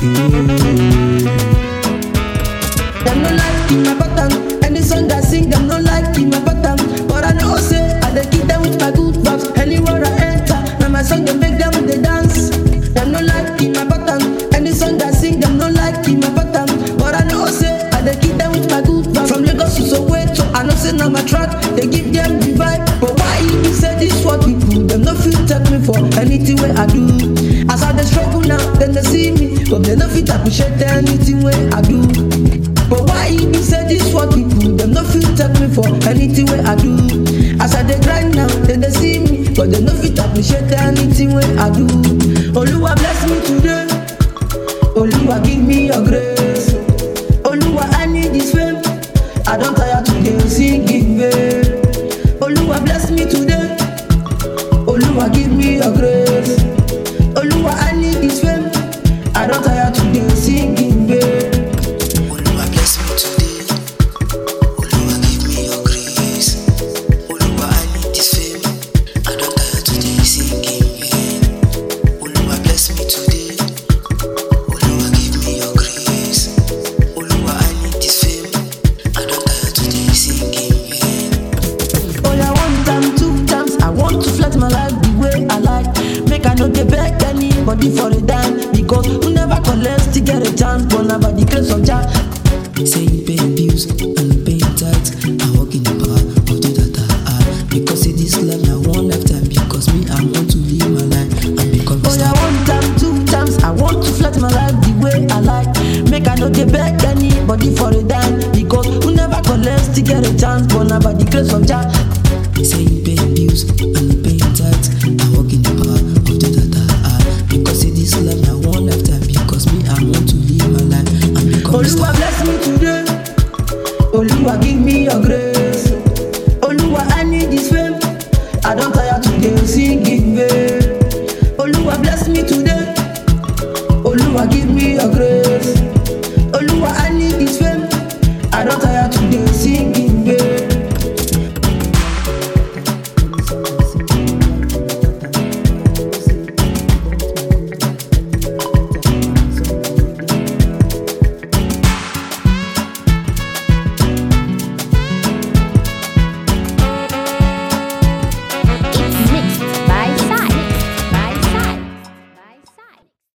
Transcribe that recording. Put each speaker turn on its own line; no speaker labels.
Them no like in my pattern. Any song I sing, them no like in my pattern. But I know say I dey keep them with my good vibes. Anywhere I enter, now my song they make them they dance. Them no like in my pattern. Any song I sing, them no like in my pattern. But I know say I dey keep them with my good vibes. From Lagos to Soweto, I know say now my track they give them the vibe. But why e be say this what people them no fit take me for anything wey I do. As I dey struggle now, then they see me, but they no fit appreciate anything wey I do. But why e be say this what people them no fit take me for anything wey I do? As I dey grind now, then they see me, but they no fit appreciate anything wey I do. Oluwa bless me today, Oluwa give me your grace. Oluwa I need this fame, I don tire to dey sing in vain. Oluwa bless me today, Oluwa give me your grace. Oluwa I need this fame, I don tire to dey sing in vain.
Oluwa bless me today. Oluwa give me your grace. Oluwa I need this fame. I don tire to dey sing in vain. Oluwa bless me today. Oluwa give me your grace. Oluwa I need this fame. I don tire to dey sing in vain.
Oh yeah, one time, two times, I want to flex my life the way I like. Make I no dey beg anybody for a dime because who never collect still get a chance. But now by the grace of Jah,
Say you pay bills and you pay tax. I walk in the power of the that I have. Because say this life na one lifetime. Because me I want to live my life and become a
oh yeah,
star.
one time, two times, I want to flex my life the way I like. Make I no dey beg anybody for a dime because who never collect still get a chance. But now by the grace of Jah.
Say you pay bills and you pay tax. I walk in the power of the that I have. Because say this life na one lifetime. Because me I want to live my life and become a
Oluwa
star.
bless me today. Oluwa give me your grace.